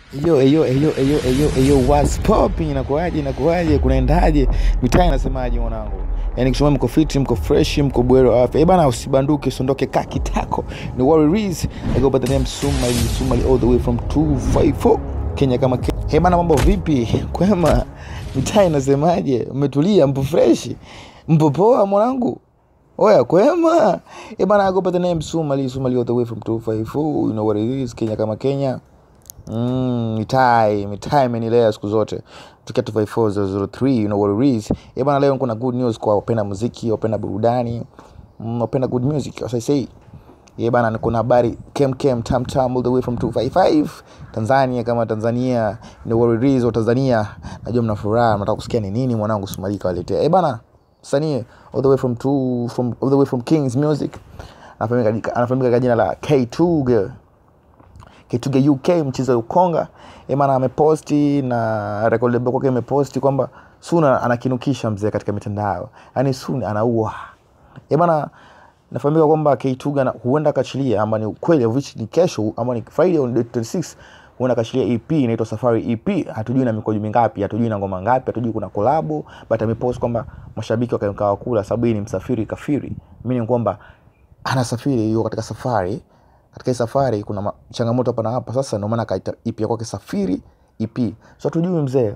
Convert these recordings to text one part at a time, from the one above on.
Eyo, eyo, eyo, eyo, eyo, eyo, what's popping? Inakuaje, inakuaje, kunaendaje? Mitaa inasemaje mwanangu? Yaani kisema mko fit, mko fresh, mko bwero wa afya. Eh bana, usibanduke, usiondoke kaa kitako. Ni what it is. I go by the name Sumali, Sumali all the way from 254 Kenya kama Kenya. Eh bana, mambo vipi? Kwema. Mitaa inasemaje? Umetulia, mpo fresh? Mpo poa mwanangu? Oya, kwema. Eh bana, I go by the name Sumali, Sumali all the way from 254. You know what it is, Kenya kama Kenya. Mm, mitai mitai imenilea siku zote tukia 254 you know what it is eh bana leo kuna good news kwa wapenda muziki wapenda burudani mm, wapenda good music as I say eh bana kuna habari kem kem tam tam all the way from 255 Tanzania kama Tanzania you know what it is wa Tanzania najua mna furaha mnataka kusikia ni nini mwanangu Sumalika waletea eh bana msanii all the way from two from all the way from Kings Music anafahamika anafahamika kwa jina la K2 girl Kituge UK mchezo wa Ukonga eh maana ameposti na record label kwake imeposti kwamba Suna anakinukisha mzee katika mitandao, yaani Suna anaua eh bana. Nafahamika kwamba K2 na huenda kachilia ama ni ukweli of which ni kesho ama ni Friday on date 26 huenda kachilia EP inaitwa Safari EP. Hatujui na mikojo mingapi, hatujui na ngoma ngapi, hatujui kuna kolabo, but amepost kwamba mashabiki wakamkaa kula, sababu hii ni msafiri kafiri, meaning kwamba anasafiri, yuko katika safari katika hii safari kuna ma- changamoto hapa na hapa sasa ndio maana akaita ip ya kwake safiri ip so tujui mzee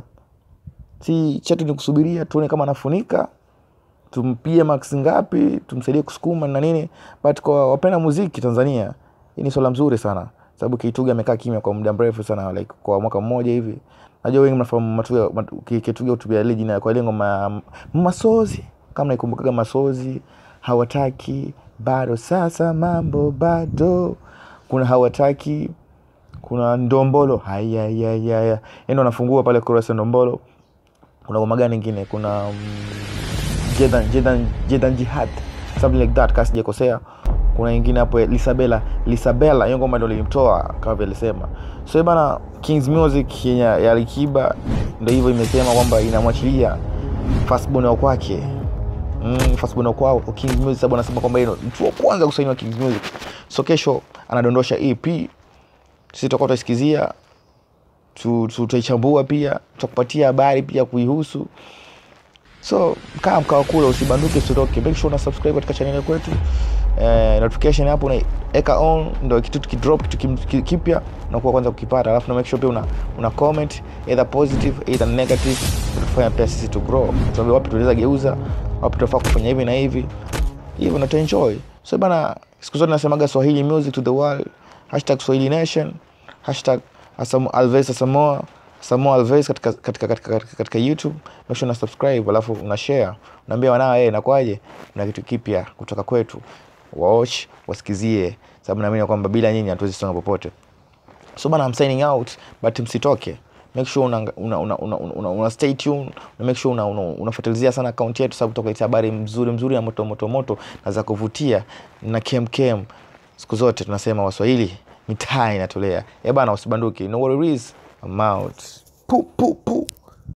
si chetu ni kusubiria tuone kama anafunika tumpie max ngapi tumsaidie kusukuma na nini but kwa wapenda muziki tanzania hii ni swala mzuri sana sababu kituga amekaa kimya kwa muda mrefu sana like kwa mwaka mmoja hivi najua wengi mnafahamu Matuga- Matu- Ki- kituga utubia ile jina kwa ile ngoma ya masozi kama naikumbukaga masozi hawataki bado sasa mambo bado kuna hawataki kuna ndombolo hayayayaya ndo anafungua pale kurasa ndombolo kuna ngoma gani ingine kuna um, jedan, jedan, jedan jihad something like that kasi sijakosea kuna ingine hapo ya lisabela lisabela hiyo ngoma ndo lilimtoa kama vile alisema so hii bana kings music yenye ya alikiba ndo hivyo imesema kwamba inamwachilia fastbone wa kwake mm, fastbone wa kwao kings music sababu anasema kwamba yeye ndo mtu wa kwanza kusainiwa kings music so kesho anadondosha ep sisi tutakuwa tutaisikizia tu- tu- tutaichambua pia tutakupatia habari pia kuihusu so kaa mkawa kula usibanduke usitoke make sure una subscribe katika channel kwetu eh, notification hapo unaeka on ndo kitu tukidrop kitu kim- ki- kipya unakuwa kwanza kukipata alafu na make sure pia una, una comment either positive either negative tutafanya pia sisi to grow tuambie wapi tunaweza geuza wapi tunafaa kufanya hivi na hivi hivyo na tuenjoy so bana siku zote nasemaga swahili music to the world hashtag swahili nation hashtag Asamo, alves asamoa samoa alves katika, katika, katika, katika, katika youtube make sure una subscribe alafu una share unaambia wanao hey, nakwaje na kitu kipya kutoka kwetu watch wasikizie sababu naamini kwamba bila nyinyi hatuwezi songa popote so bana I'm signing out but msitoke make sure una, una, una, una, una, una stay tuned na make sure una, una, unafuatilizia sana account yetu sababu tutakuletea habari mzuri mzuri na moto moto moto na za kuvutia na kem kem siku zote tunasema waswahili mitaa inatolea eh bana usibanduki no what it is I'm out pu pu pu